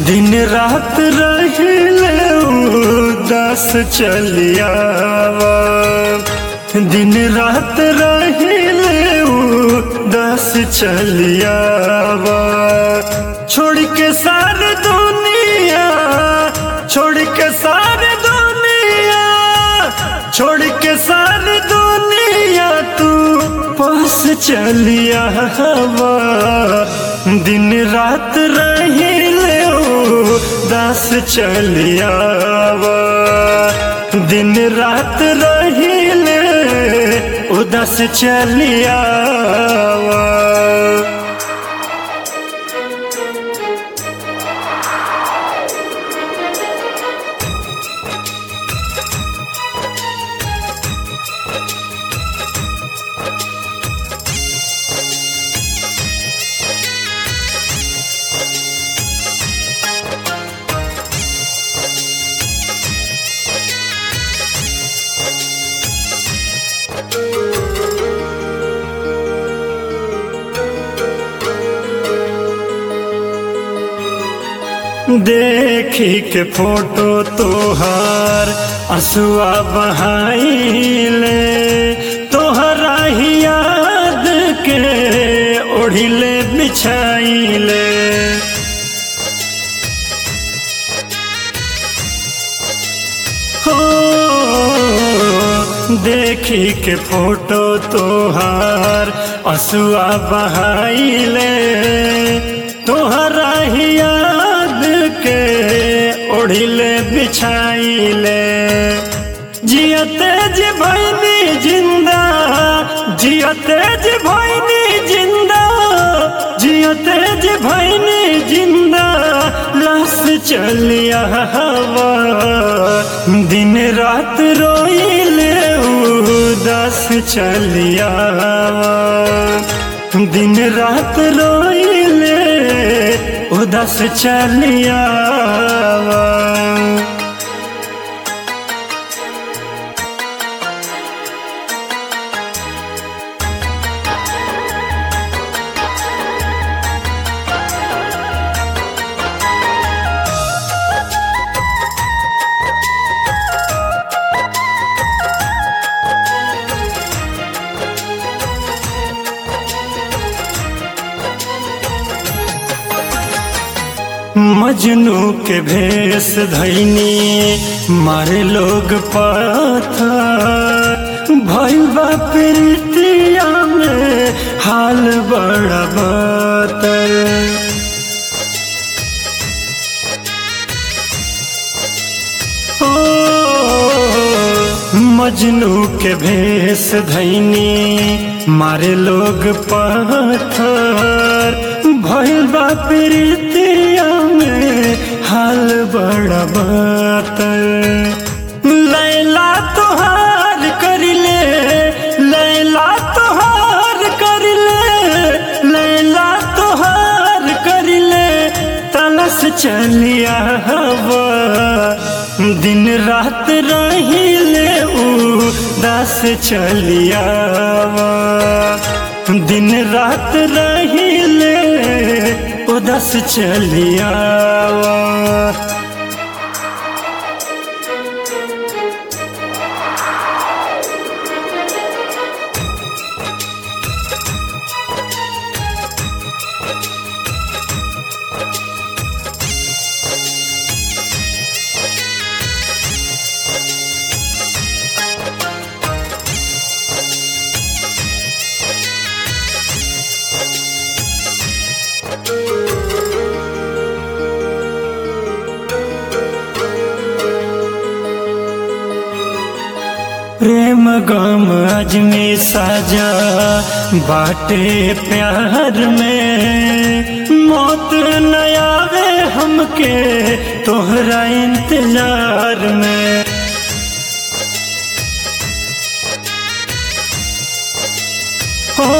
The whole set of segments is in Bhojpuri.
दिन रात रहिले उदास चलियावा दिन रात रहिले उदास चलियावा छोड़ के सारी दुनिया छोड़ के सारी दुनिया छोड़ के सारी दुनिया तू पास चलिया हवा दिन रात रहिले दास चलियावा दिन रात रहिले उदास चलियावा देखी के फोटो तोहार असुआ बहाइले तोहरा ही याद के ओढ़िले बिछाइले हो देखी के फोटो तोहार असुआ बहाइले तोहरा ही याद के ओढ़िले बिछाइले जियते जी भैनी जिंदा जियते जी भैनी जिंदा जियते जी भैनी जिंदा लाश चलिया हवा दिन रात रोइले उदास चलिया दिन रात रोइले उदास चलिया मजनू के भेष धैनी मारे लोग पत्थर भैया प्रीतिया में हाल बड़ा बतर मजनू के भेष धैनी मारे लोग पत्थर भैया प्रीतिया में हाल बड़ा बतर लैला तोहार करिले लैला तोहार करिले लैला तोहार करिले तलस चलिया हवा दिन रात रहिले उदास चलियावा दिन रात रहिले उदास चलियावा प्रेम गम अजमी साजा बाटे प्यार में मौत न आवे हमके तोहरा इंतजार में हो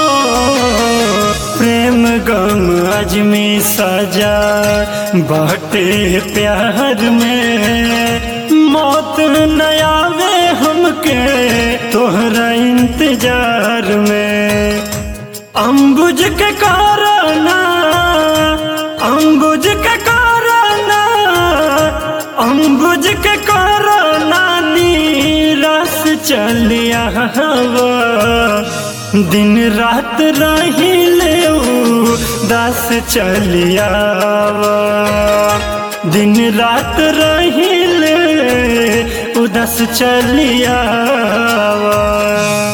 प्रेम गम अजमी सजा बाटे प्यार में मौत न आवे हमके तोहरा इंतजार में अम्बुज के कारणा अम्बुज के कारणा बुझ के करो नानी रस चलिया दिन रात रहिले दस चलिया दिन रात रहिले उदस चलिया